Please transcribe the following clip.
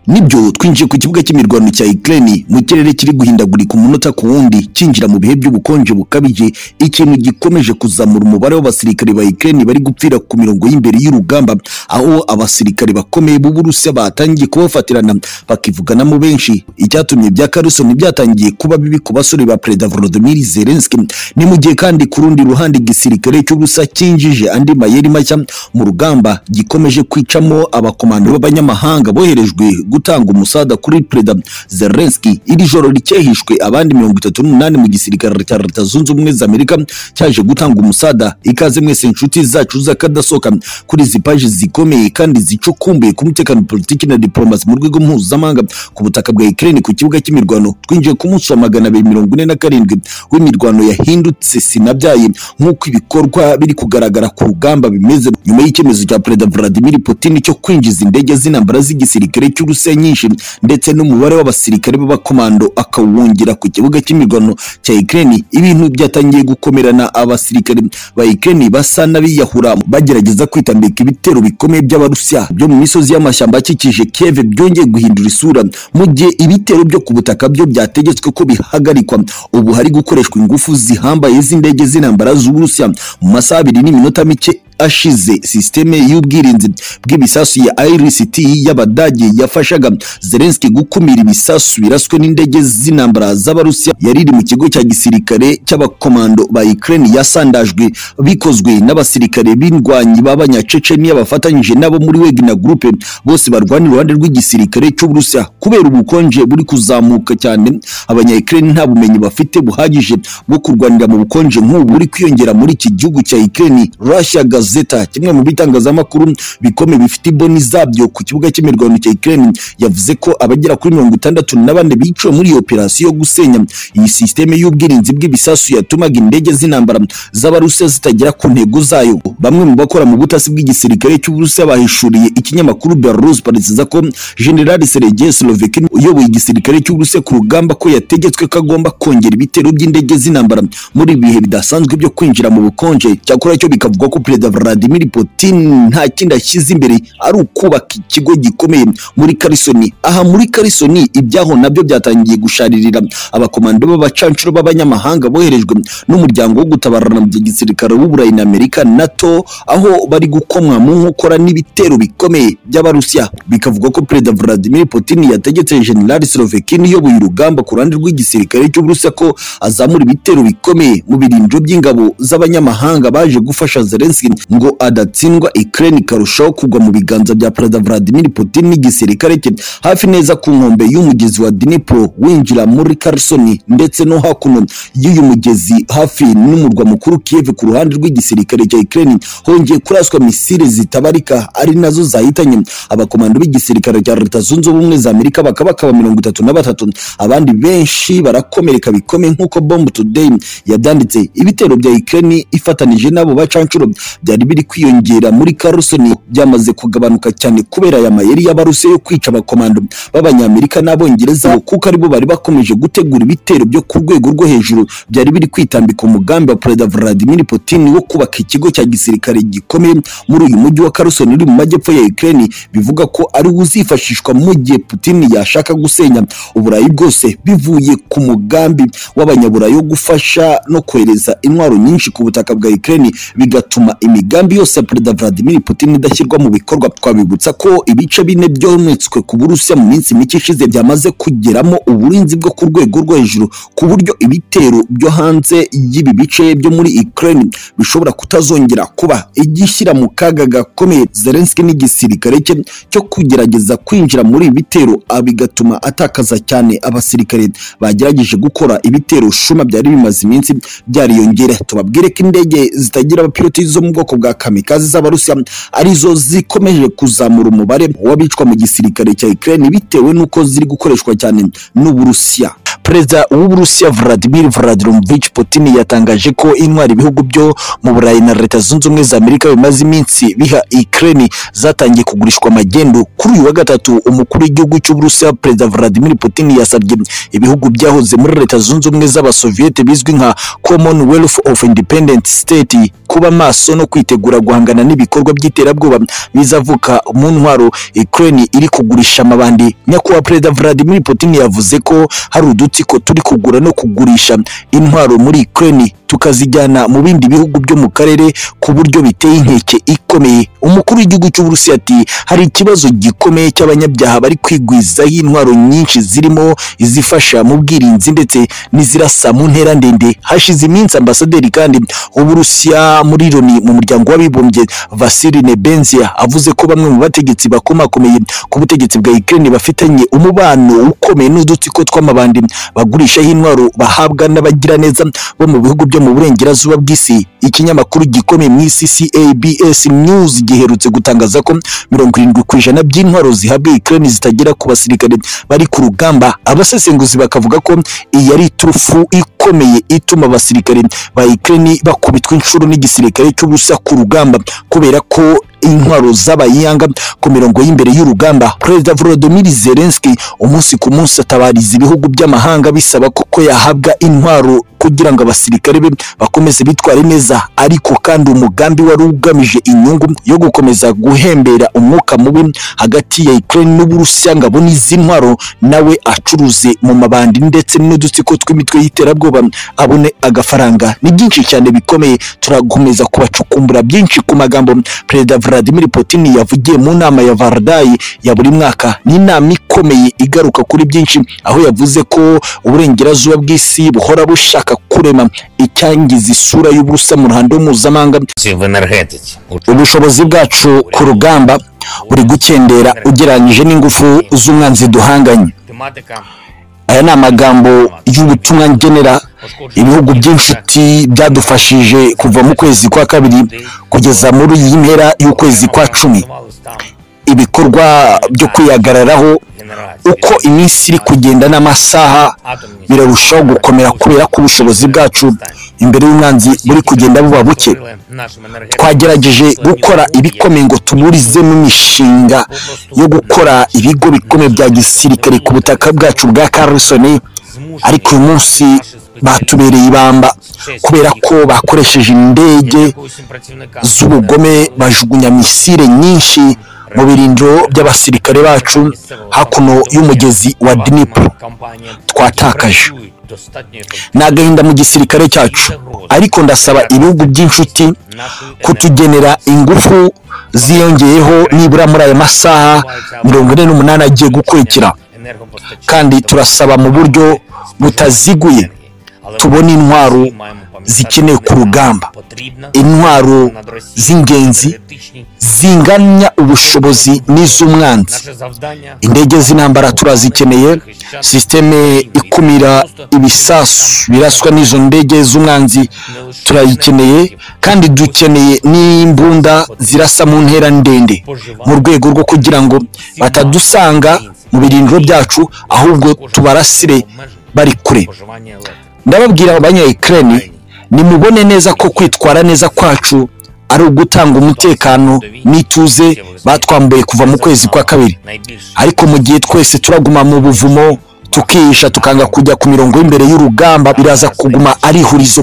nibyo twinjiye ku kibuga cy'imirwano cya Ukraine mu kirere kiri guhindagurika umunota ku wundi cyinjira mu bihe by'ubukonje bukabije ikintu gikomeje kuzamura umubare w'abasirikare ba Ukraine bari gupfira ku mirongo y'imbere y'urugamba aho abasirikare bakomeye b'Uburusiya batangiye kubafatirana bakivuganamo benshi icyatumye bya Carson byatangiye kuba bibi ku basore ba President Volodymyr Zelensky ni mu gihe kandi ku rundi ruhande igisirikare cy'Uburusiya cyinjije andi mayeri mashya mu rugamba gikomeje kwicamo abakomando b'abanyamahanga boherejwe gutanga umusada kuri perezida Zelensky iri joro rikehishwe abandi mirongo itatu n'umunani mu gisirikare cya leta zunze ubumwe za Amerika cyaje gutanga umusada ikaze mwese inshuti zacu z'akadasohoka kuri izi paji zikomeye kandi zicukumbuye ku mutekano politiki na diplomasi mu rwego mpuzamahanga ku butaka bwa Ukraine ku kibuga cy'imirwano twinjiye ku munsi wa magana abiri mirongo ine na karindwi w'imirwano yahindutse sinabyaye nk'uko ibikorwa biri kugaragara ku rugamba bimeze nyuma y'icyemezo cya perezida Vladimir Putin cyo kwinjiza indege z'intambara z'igisirikare cy'u Uburusiya nyinshi ndetse n'umubare w'abasirikare b'abakomando akawongera ku kibuga cy'imirwano cya Ukraine ibintu byatangiye gukomerana abasirikare ba Ukraine basa n'abiyahura bagerageza kwitambika ibitero bikomeye by'abarusiya byo mu misozi y'amashyamba akikije Kiev byongeye guhindura isura mu gihe ibitero byo ku butaka byo byategetswe ko bihagarikwa ubu hari gukoreshwa ingufu zihambaye z'indege z'intambara z'Uburusiya mu masaha abiri n'iminota mike ashize sisiteme y'ubwirinzi bw'ibisasu ya IRIS-T y'Abadage yafashaga Zelensky gukumira ibisasu biraswe n'indege z'intambara z'Abarusiya yari iri mu kigo cya gisirikare cy'abakomando ba Ukraine yasandajwe bikozwe n'abasirikare b'indwanyi b'abanyacecenia bafatanyije nabo muri Wagner Group bose barwana iruhande rw'igisirikare cy'Uburusiya kubera ubukonje buri kuzamuka cyane abanya Ukraine nta bumenyi bafite buhagije bwo kurwanira mu bukonje nk'ubu buri kwiyongera muri iki gihugu cya Ukraine Russia Gazeta kimwe mu bitangazamakuru bikomeye bifite iboni zabyo ku kibuga cy'imirwano cya Ukraine yavuze ko abagera kuri mirongo itandatu na bane biciwe muri iyo operasiyo yo gusenya iyi sisiteme y'ubwirinzi bw'ibisasu yatumaga indege z'intambara z'Abarusiya zitagera ku ntego zayo bamwe mu bakora mu butasi bw'igisirikare cy'Uburusiya bahishuriye ikinyamakuru Belarus parisiza ko General Sergei Slovekin uyoboye igisirikare cy'Uburusiya ku rugamba ko yategetswe ko agomba kongera ibitero by'indege z'intambara muri ibihe bidasanzwe byo kwinjira mu bukonje cyakora cyo bikavuga ko perezida Vladimir Putin nta kindi ashyize imbere ari ukubaka ikigo gikomeye muri Karisoni aha muri Karisoni ibyaho nabyo byatangiye gusharirira abakomando b'abacancuro b'abanyamahanga boherejwe n'umuryango wo gutabarana mu gisirikare w'Uburayi na Amerika NATO aho bari gukomwa mu nkokora n'ibitero bikomeye by'Abarusiya bikavuga ko perezida Vladimir Putin yategetse General Slovekin uyoboye urugamba ku ruhande rw'igisirikare cy'Uburusiya ko azamura ibitero bikomeye mu birindiro by'ingabo z'abanyamahanga baje gufasha Zelensky ngo adatsindwa Ukraine ikarushaho kugwa mu biganza bya Perezida Vladimir Putin n'igisirikare cye hafi neza ku nkombe y'umugezi wa Dnipro winjira muri Kherson ndetse no hakuno y'uyu mugezi hafi n'umurwa mukuru Kiev ku ruhande rw'igisirikare cya Ukraine hongeye kuraswa misile zitabarika ari nazo zahitanye abakomando b'igisirikare cya Leta Zunze Ubumwe za Amerika bakabakaba mirongo itatu na batatu abandi benshi barakomereka bikomeye nk'uko Bomb Today yabyanditse ibitero bya Ukraine ifatanije n'abo bacancuro byari biri kwiyongera muri Carson byamaze kugabanuka cyane kubera aya mayeri y'abarusiya yo kwica abakomando b'abanyamerika n'abongereza kuko aribo bari bakomeje gutegura ibitero byo ku rwego rwo hejuru byari biri kwitambika umugambi wa Perezida Vladimir Putin wo kubaka ikigo cya gisirikare gikomeye muri uyu mujyi wa Carson uri mu majyepfo ya Ukraine bivuga ko ari uzifashishwa mu gihe Putin yashaka gusenya uburayi bwose bivuye ku mugambi w'abanyaburayi wo gufasha no kohereza intwaro nyinshi ku butaka bwa Ukraine bigatuma imigambi yose ya perezida Vladimir Putin idashyirwa mu bikorwa twabibutsa ko ibice bine byometswe ku Burusiya mu minsi mike ishize byamaze kugeramo uburinzi bwo ku rwego rwo hejuru ku buryo ibitero byo hanze y'ibi bice byo muri Ukraine bishobora kutazongera kuba igishyira mu kaga gakomeye Zelensky n'igisirikare cye cyo kugerageza kwinjira muri ibi bitero bigatuma atakaza cyane abasirikare bagerageje gukora ibitero shuma byari bimaze iminsi byariyongera tubabwire ko indege zitagira abapiloti zo mu bwoko bwa kamikazi z'abarusiya arizo zikomeje kuzamura umubare w'abicwa mu gisirikare cya Ukraine bitewe n'uko ziri gukoreshwa cyane n'Uburusiya perezida w'uburusiya vladimir vladimirovich putin yatangaje ko intwara ibihugu byo mu burayi na leta zunze ubumwe za amerika bimaze iminsi biha ukraine zatangiye kugurishwa magendu kuri uyu wa gatatu umukuru w'igihugu cy'uburusiya perezida vladimir putin yasabye ibihugu byahoze muri leta zunze ubumwe z'abasoviyete bizwi nka commonwealth of independent state kuba maso no kwitegura guhangana n'ibikorwa by'iterabwoba bizavuka mu ntwaro Ukraine iri kugurisha amabandi nyakubahwa perezida Vladimir Putin yavuze ko hari udutsiko turi kugura no kugurisha intwaro muri Ukraine tukazijyana mu bindi bihugu byo mu karere ku buryo biteye inkeke ikomeye umukuru w'igihugu cy'uburusiya ati hari ikibazo gikomeye cy'abanyabyaha bari kwigwizaho intwaro nyinshi zirimo izifasha mu bwirinzi ndetse n'izirasa mu ntera ndende hashize iminsi ambasaderi kandi w'uburusiya muri loni mu muryango w'abibumbye vasili nebenzia avuze ko bamwe mu bategetsi bakomakomeye ku butegetsi bwa ukraine bafitanye umubano ukomeye n'udutsiko tw'amabandi bagurishaho intwaro bahabwa n'abagiraneza bo mu bihugu byo mu burengerazuba bw'isi ikinyamakuru gikomeye mu isi CABS News giherutse gutangaza ko mirongo irindwi ku ijana by'intwaro zihabwa Ukraine zitagera ku basirikare bari ku rugamba abasesenguzi bakavuga ko iyi ari iturufu ikomeye ituma abasirikare ba Ukraine bakubitwa inshuro n'igisirikare cy'ubusa ku rugamba kubera ko intwaro z'abayanga ku mirongo y'imbere y'urugamba perezida Volodymyr Zelensky umunsi ku munsi atabariza ibihugu by'amahanga bisaba ko yahabwa intwaro kugira ngo abasirikare be bakomeze bitware neza ariko kandi umugambi wari ugamije inyungu yo gukomeza guhembera umwuka mubi hagati ya Ukraine n'Uburusiya ngo abone izi ntwaro nawe acuruze mu mabandi ndetse n'udutsiko tw'imitwe y'iterabwoba abone agafaranga ni byinshi cyane bikomeye turakomeza kubacukumbura byinshi ku magambo perezida Vladimir Putin yavugiye mu nama ya Vardai ya buri mwaka ni inama ikomeye igaruka kuri byinshi aho yavuze ko uburengerazuba bw'isi buhora bushaka kurema icyangiza isura y'uburusa mu ruhando mpuzamahanga в энергетиці. ubushobozi bwacu ku rugamba buri gukendera ugereranyije n'ingufu z'umwanzi duhanganye Тематика aya ni amagambo y'ubutumwa ngenera ibihugu by'inshuti byadufashije kuva mu kwezi kwa kabiri kugeza muri iyi mpera y'ukwezi kwa cumi ibikorwa byo kwihagararaho uko iminsi iri kugenda n'amasaha birarushaho gukomera kubera ko ubushobozi bwacu imbere y'umwanzi buri kugenda buba buke twagerageje gukora ibikomeye ngo tuburizemo imishinga yo gukora ibigo bikomeye bya gisirikare ku butaka bwacu bwa Carlson ariko uyu munsi batubereye ibamba kubera ko bakoresheje indege z'ubugome bajugunya misile nyinshi mu birindiro by'abasirikare bacu hakuno y'umugezi wa Dnipro twatakaje ni agahinda mu gisirikare cyacu ariko ndasaba ibihugu by'inshuti kutugenera ingufu ziyongeyeho nibura muri aya masaha mirongo ine n'umunani agiye gukurikira kandi turasaba mu buryo butaziguye tubona intwaro zikenewe ku rugamba intwaro z'ingenzi zinganya ubushobozi n'iz'umwanzi indege z'intambara turazikeneye sisiteme ikumira ibisasu biraswa n'izo ndege z'umwanzi turayikeneye kandi dukeneye n'imbunda zirasa mu ntera ndende mu rwego rwo kugira ngo batadusanga mu birindiro byacu ahubwo tubarasire bari kure споживання електро. ndababwira abanya Ukraine nimubone neza ko kwitwara neza kwacu ari ugutanga umutekano n'ituze batwambuye kuva mu kwezi kwa kabiri Найбільш ariko mu gihe twese turaguma mu buvumo tukihisha tukanga kujya ku mirongo y'imbere y'urugamba biraza kuguma ari ihurizo